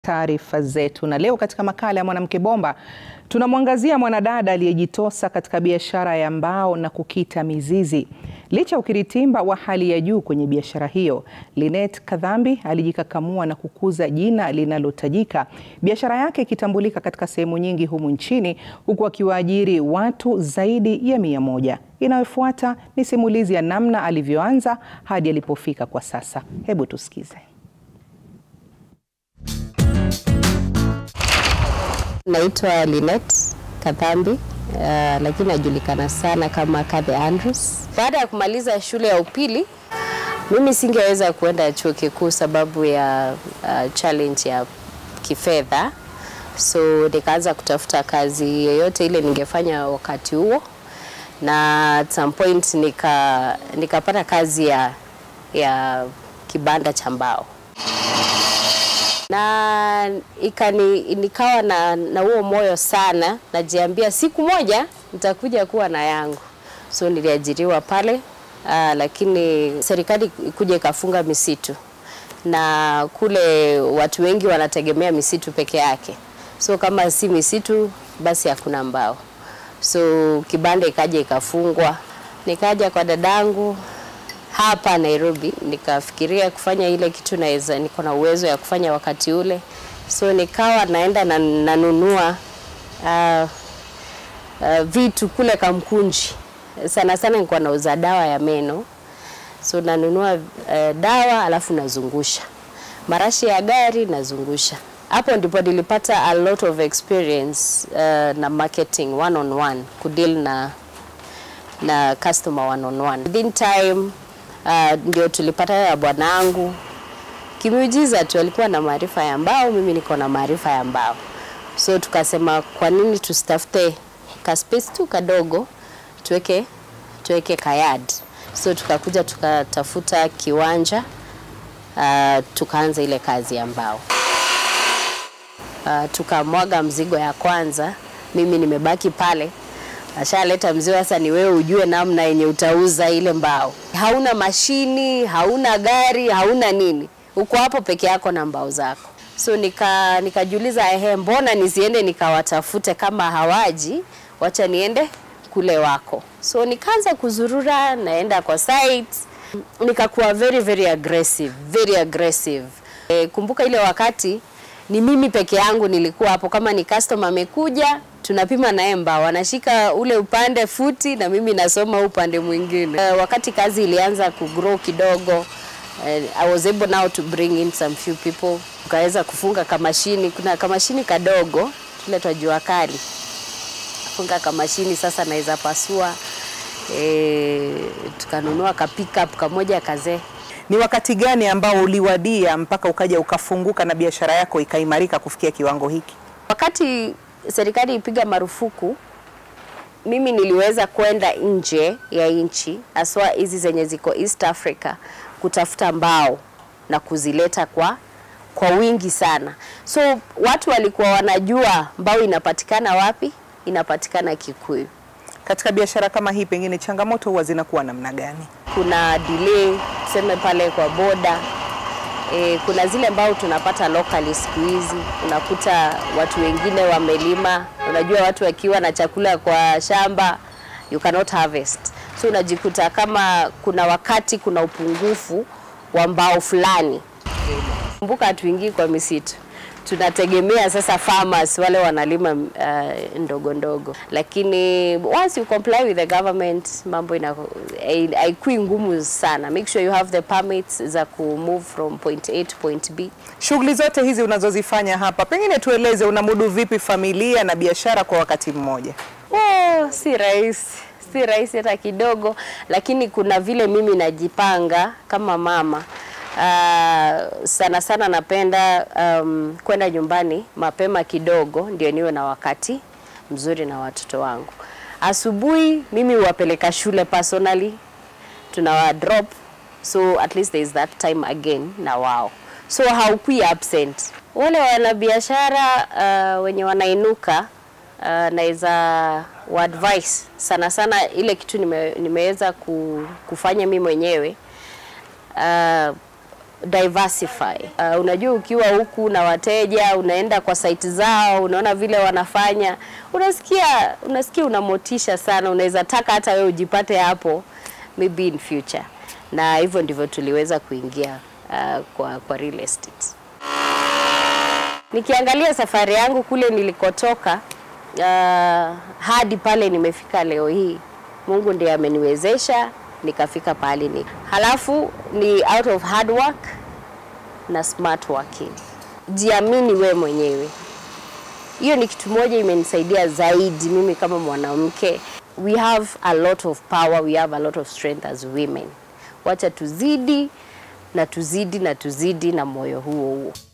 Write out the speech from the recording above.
taarifa zetu, na leo katika makala ya Mwanamke Bomba tunamwangazia mwanadada aliyejitosa katika biashara ya mbao na kukita mizizi. Licha ya ukiritimba wa hali ya juu kwenye biashara hiyo, Linet Kadhambi alijikakamua na kukuza jina linalotajika, biashara yake ikitambulika katika sehemu nyingi humu nchini, huku akiwaajiri watu zaidi ya mia moja. Inayofuata ni simulizi ya namna alivyoanza hadi alipofika kwa sasa. Hebu tusikize. Naitwa Linet Kadhambi uh, lakini najulikana sana kama Kathe Andrews. Baada ya kumaliza shule ya upili, mimi singeweza kuenda chuo kikuu sababu ya uh, challenge ya kifedha, so nikaanza kutafuta kazi yoyote ile ningefanya wakati huo, na at some point nika nikapata kazi ya, ya kibanda cha mbao na ikani, nikawa na, na huo moyo sana, najiambia siku moja nitakuja kuwa na yangu. So niliajiriwa pale uh, lakini serikali kuja ikafunga misitu na kule watu wengi wanategemea misitu peke yake, so kama si misitu basi hakuna mbao. So kibanda ikaja ikafungwa, nikaja kwa dadangu hapa Nairobi, nikafikiria kufanya ile kitu naweza, niko na uwezo ya kufanya wakati ule, so nikawa naenda na, nanunua uh, uh, vitu kule Kamkunji. Sana sana nilikuwa nauza dawa ya meno, so nanunua uh, dawa alafu nazungusha marashi ya gari nazungusha. Hapo ndipo nilipata a lot of experience uh, na marketing one on one, kudeal na na customer one on one. Within time Uh, ndio tulipata ya bwanangu kimiujiza tu, alikuwa na maarifa ya mbao, mimi niko na maarifa ya mbao, so tukasema kwa nini tusitafute ka space tu kadogo tuweke tuweke kayad. So tukakuja tukatafuta kiwanja uh, tukaanza ile kazi ya mbao uh, tukamwaga mzigo ya kwanza, mimi nimebaki pale ashaleta mzigo sasa, ni wewe ujue namna yenye utauza ile mbao. Hauna mashini, hauna gari, hauna nini, uko hapo peke yako na mbao zako. So nika nikajiuliza, ehe, mbona nisiende nikawatafute kama hawaji, wacha niende kule wako. So nikaanza kuzurura, naenda kwa site, nikakuwa very very aggressive, very aggressive. E, kumbuka ile wakati ni mimi peke yangu nilikuwa hapo, kama ni customer amekuja tunapima naye mbao, anashika ule upande futi na mimi nasoma upande mwingine. Uh, wakati kazi ilianza kugrow kidogo, uh, I was able now to bring in some few people, tukaweza kufunga kamashini. Kuna kamashini kadogo tule twa jua kali, funga kamashini sasa naweza pasua. E, tukanunua ka pickup kamoja kazee. Ni wakati gani ambao uliwadia mpaka ukaja ukafunguka na biashara yako ikaimarika kufikia kiwango hiki? Wakati serikali ipiga marufuku, mimi niliweza kwenda nje ya nchi, haswa hizi zenye ziko East Africa, kutafuta mbao na kuzileta kwa kwa wingi sana. So watu walikuwa wanajua mbao inapatikana wapi, inapatikana Kikuyu. Katika biashara kama hii, pengine changamoto huwa zinakuwa namna gani? Kuna delay tuseme pale kwa boda E, kuna zile mbao tunapata locally siku hizi, unakuta watu wengine wamelima. Unajua watu wakiwa na chakula kwa shamba you cannot harvest, so unajikuta kama kuna wakati kuna upungufu wa mbao fulani. Kumbuka hatuingii kwa misitu, tunategemea sasa farmers wale wanalima uh, ndogo ndogo, lakini once you comply with the government mambo ina haikui ngumu sana. Make sure you have the permits za ku move from point A to point B. Shughuli zote hizi unazozifanya hapa, pengine tueleze, unamudu vipi familia na biashara kwa wakati mmoja? Oh, si rahisi si rahisi hata kidogo, lakini kuna vile mimi najipanga kama mama. Uh, sana sana napenda um, kwenda nyumbani mapema kidogo ndio niwe na wakati mzuri na watoto wangu. Asubuhi mimi huwapeleka shule personally, tunawa drop so at least there is that time again na wao, so haukui absent. Wale wanabiashara uh, wenye wanainuka uh, naweza wa advice sana sana ile kitu nime, nimeweza kufanya mimi mwenyewe uh, diversify. Uh, unajua ukiwa huku na wateja, unaenda kwa site zao, unaona vile wanafanya, unasikia unasikia unamotisha sana, unaweza taka hata wewe ujipate hapo maybe in future, na hivyo ndivyo tuliweza kuingia uh, kwa, kwa real estate. Nikiangalia safari yangu kule nilikotoka uh, hadi pale nimefika leo hii, Mungu ndiye ameniwezesha nikafika pahali ni. Halafu ni out of hard work na smart working. Jiamini we mwenyewe, hiyo ni kitu moja imenisaidia zaidi mimi kama mwanamke. We have a lot of power, we have a lot of strength as women. Wacha tuzidi na tuzidi na tuzidi na moyo huo huo.